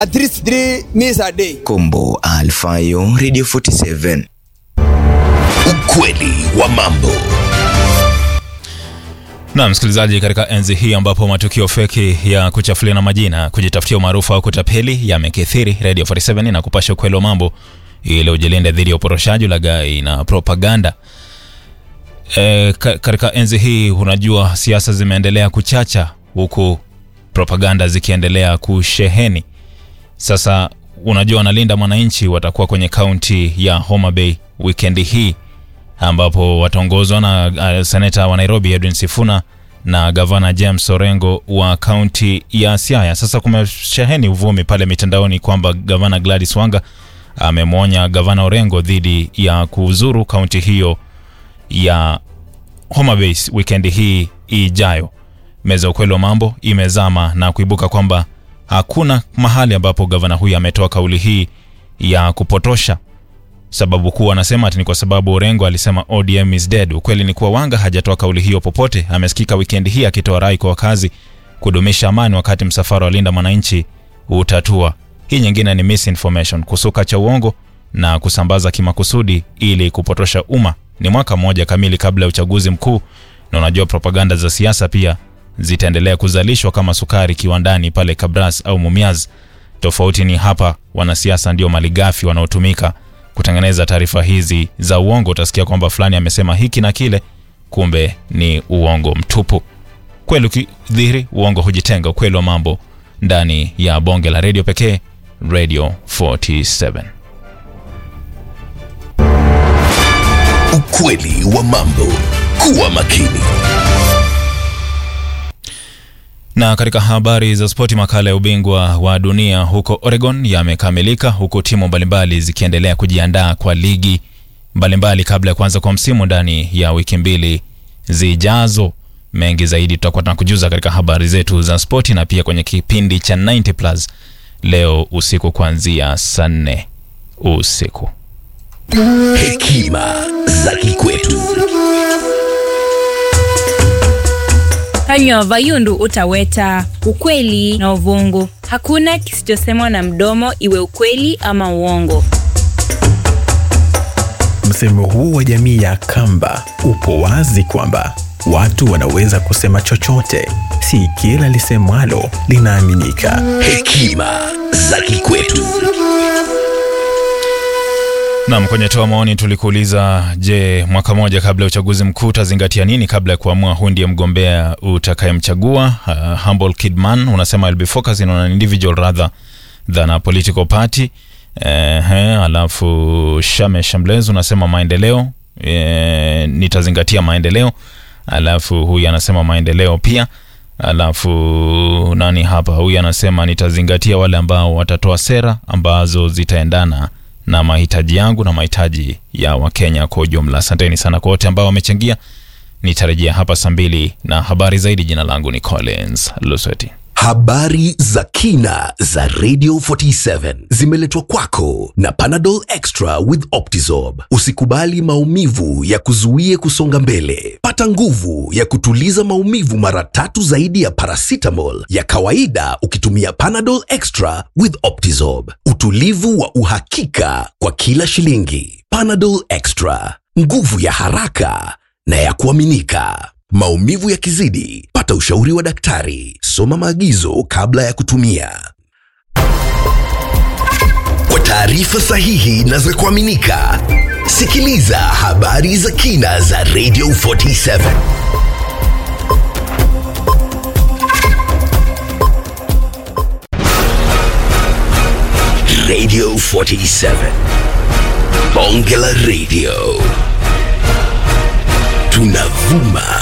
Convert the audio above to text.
at least three meals a day. Kombo Alfayo Radio 47. Ukweli wa mambo. Na msikilizaji, katika enzi hii ambapo matukio feki ya kuchafuliana majina, kujitafutia umaarufu au kutapeli yamekithiri, Radio 47 na kupasha ukweli wa mambo ili ujilinde dhidi ya uporoshaji, ulaghai na propaganda. E, ka, katika enzi hii unajua siasa zimeendelea kuchacha huku propaganda zikiendelea kusheheni. Sasa unajua wanalinda mwananchi watakuwa kwenye kaunti ya Homa Bay wikendi hii ambapo wataongozwa na uh, seneta wa Nairobi Edwin Sifuna na gavana James Orengo wa kaunti ya Siaya. Sasa kumesheheni uvumi pale mitandaoni kwamba gavana Gladys Wanga amemwonya gavana Orengo dhidi ya kuzuru kaunti hiyo ya Homa Bay wikendi hii ijayo. Meza ya ukweli wa mambo imezama na kuibuka kwamba hakuna mahali ambapo gavana huyu ametoa kauli hii ya kupotosha. Sababu kuu anasema ati ni kwa sababu Orengo alisema ODM is dead. Ukweli ni kuwa Wanga hajatoa kauli hiyo popote. Amesikika wikendi hii akitoa rai kwa wakazi kudumisha amani wakati msafara wa Linda Mwananchi utatua. Hii nyingine ni misinformation, kusuka cha uongo na kusambaza kimakusudi ili kupotosha umma. Ni mwaka mmoja kamili kabla ya uchaguzi mkuu, na unajua propaganda za siasa pia zitaendelea kuzalishwa kama sukari kiwandani pale Kabras au Mumias. Tofauti ni hapa, wanasiasa ndio malighafi wanaotumika kutengeneza taarifa hizi za uongo. Utasikia kwamba fulani amesema hiki na kile, kumbe ni uongo mtupu. Kweli ukidhihiri, uongo hujitenga. Ukweli wa mambo ndani ya bonge la redio pekee, Radio 47. Ukweli wa mambo. Kuwa makini. Na katika habari za spoti, makala ya ubingwa wa dunia huko Oregon yamekamilika huku timu mbalimbali zikiendelea kujiandaa kwa ligi mbalimbali kabla ya kuanza kwa msimu ndani ya wiki mbili zijazo. Mengi zaidi tutakuwa tunakujuza katika habari zetu za spoti na pia kwenye kipindi cha 90 plus leo usiku kuanzia saa nne usiku. Hekima za kikwetu. Kanywa vayundu utaweta ukweli na uvungu. Hakuna kisichosemwa na mdomo, iwe ukweli ama uongo. Msemo huu wa jamii ya Kamba upo wazi kwamba watu wanaweza kusema chochote, si kila lisemwalo linaaminika. Hekima za kikwetu. Nam, kwenye toa maoni tulikuuliza, je, mwaka mmoja kabla ya uchaguzi mkuu utazingatia nini kabla ya kuamua huyu ndiye mgombea utakayemchagua? Uh, Humble Kidman unasema I'll be focusing on an individual rather than a political party. Ehe, alafu Shame Shambles unasema maendeleo, e, nitazingatia maendeleo. Alafu huyu anasema maendeleo pia. Alafu nani hapa, huyu anasema nitazingatia wale ambao watatoa sera ambazo zitaendana na mahitaji yangu na mahitaji ya Wakenya kwa ujumla. Asanteni sana kwa wote ambao wamechangia. Nitarejea hapa saa mbili na habari zaidi. Jina langu ni Collins Lusweti. Habari za kina za Radio 47 zimeletwa kwako na Panadol Extra with Optizorb. Usikubali maumivu ya kuzuie kusonga mbele. Pata nguvu ya kutuliza maumivu mara tatu zaidi ya paracetamol ya kawaida ukitumia Panadol Extra with Optizorb. Utulivu wa uhakika kwa kila shilingi. Panadol Extra, nguvu ya haraka na ya kuaminika. Maumivu yakizidi, pata ushauri wa daktari. Soma maagizo kabla ya kutumia. Kwa taarifa sahihi na za kuaminika, sikiliza habari za kina za Radio 47. Radio 47. Bonge la Radio. Tunavuma